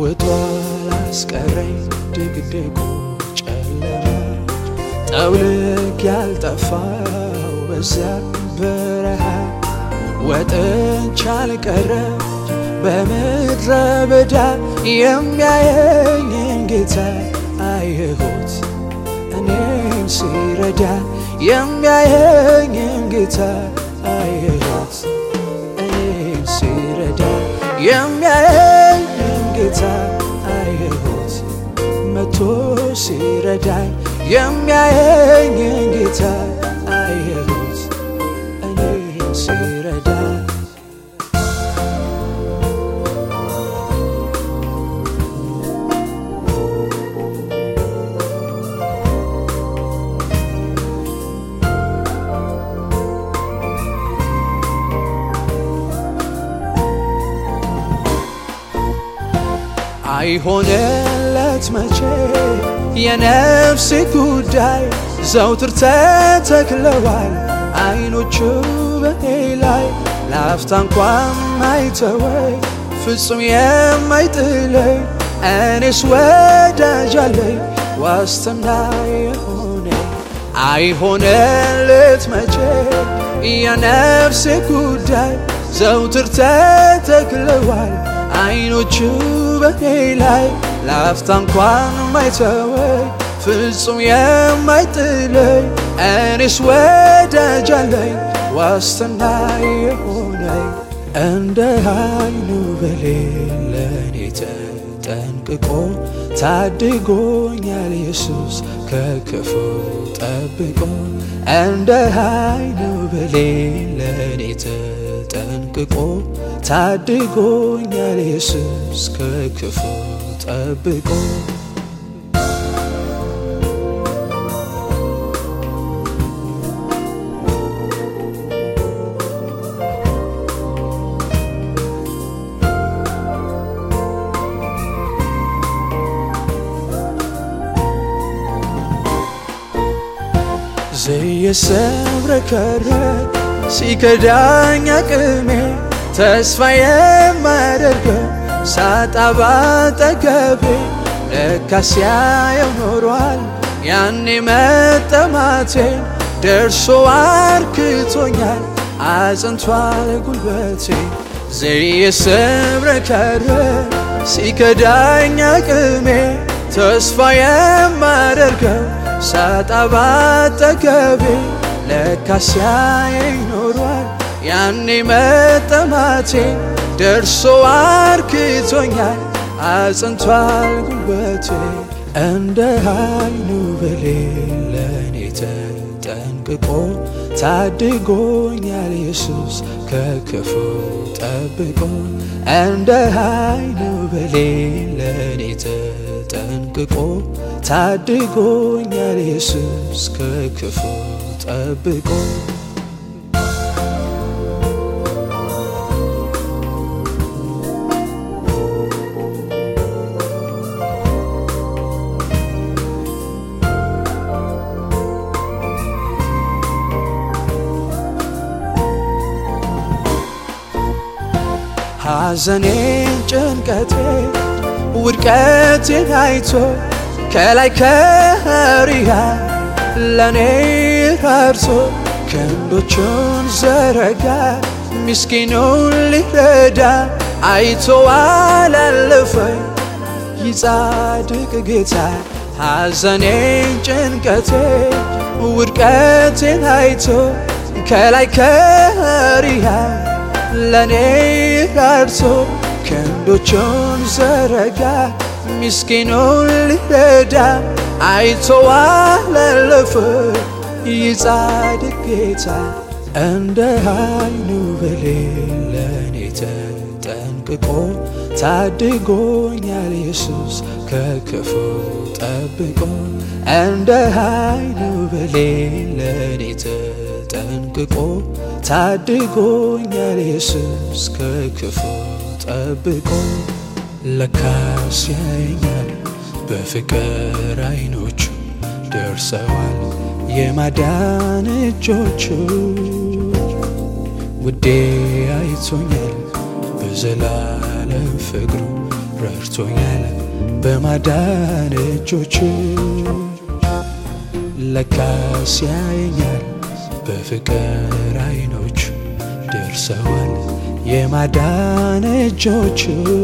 ውጦ ላስቀረኝ ድቅድቁ ጨለማ ጠውልግ ያልጠፋው በዚያ በረሃ ወጥቻ አልቀረም በምድረ በዳ የሚያየኝን ጌታ አየሁት እኔን ሲረዳ የሚያየኝን ጌታ አየሁት እኔን ሲረዳ የሚያየኝን ጌታ አየሁት መቶ ሲረዳኝ የሚያየኝን ጌታ አየሁት እኔን ሲረዳ አይሆንለት መቼ የነፍሴ ጉዳይ ዘውትር ተተክለዋል አይኖቹ በኔ ላይ ለአፍታ እንኳን ማይተወኝ ፍጹም የማይጥለኝ እኔስ ወዳጅ አለኝ ዋስትና የሆነ አይሆንለት መቼ የነፍሴ ጉዳይ ዘውትር ተተክለዋል አይኖቹ በኔ ላይ ለአፍታ እንኳን ማይተወኝ ፍጹም የማይጥለኝ እኔስ ወዳጅ አለኝ ዋስትና የሆነኝ እንደ አይኑ ብሌን ለእኔ ተጠንቅቆ ታድጎኛል ኢየሱስ ከክፉ ጠብቆ እንደ አይኑ ብሌን ለእኔ ተጠንቅቆ ታድጎኛል ኢየሱስ ከክፉ ጠብቆ ዘየሰብረከረክ ሲከዳኝ አቅሜ ተስፋ የማደርገው ሳጣ ባጠገቤ ለካስ ያየው ኖሯል ያኔ መጠማቴ ደርሶ አርክቶኛል አጽንቷል ጉልበቴ ዘየሰብረከረክ ሲከዳኝ አቅሜ ተስፋ የማደርገው ሳጣ ባጠገቤ ለካስ ያየኝ ኖሯል ያኔ መጠማቴ ደርሶ አርክቶኛል አጽንቷል ጉልበቴ እንደ አይኑ ብሌን ለእኔ ተጠንቅቆ ታድጎኛል ኢየሱስ ከክፉ ጠብቆ እንደ አይኑ ብሌን ለእኔ ተጠንቅቆ ታድጎኛል ኢየሱስ ከክፉ ጠብቆ ሐዘኔን ጭንቀቴ ውድቀቴን አይቶ ከላይ ከሪያ ለኔ ራርቶ ክንዶቹን ዘረጋ ምስኪኑን ሊረዳ አይቶ አላለፈኝ ይጻድቅ ጌታ ሐዘኔን ጭንቀቴ ውድቀቴን አይቶ ከላይ ከሪያ ለኔ ራርቶ ክንዶቹን ዘረጋ ምስኪኑን ሊረዳ አይቶ አላለፈ ይጻድቅ ጌታ እንደ አይኑ ብሌን ለእኔ ተጠንቅቆ ታድጎኛል ኢየሱስ ከክፉ ጠብቆ እንደ አይኑ ብሌን ለእኔ ተጠንቅቆ ታድጎኛል ኢየሱስ ከክፉ ጠብቆ ለካስ ያየኛል በፍቅር አይኖቹ ደርሰዋል የማዳን እጆቹ ውዴ አይቶኛል በዘላለም ፍቅሩ ረድቶኛል በማዳን እጆቹ ለካስ ያየኛል በፍቅር አይኖቹ ደርሰዋል የማዳን እጆቹ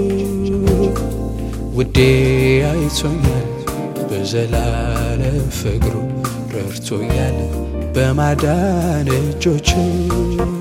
ውዴ አይቶኛል በዘላለም ፍቅሩ ረድቶኛል በማዳን እጆቹ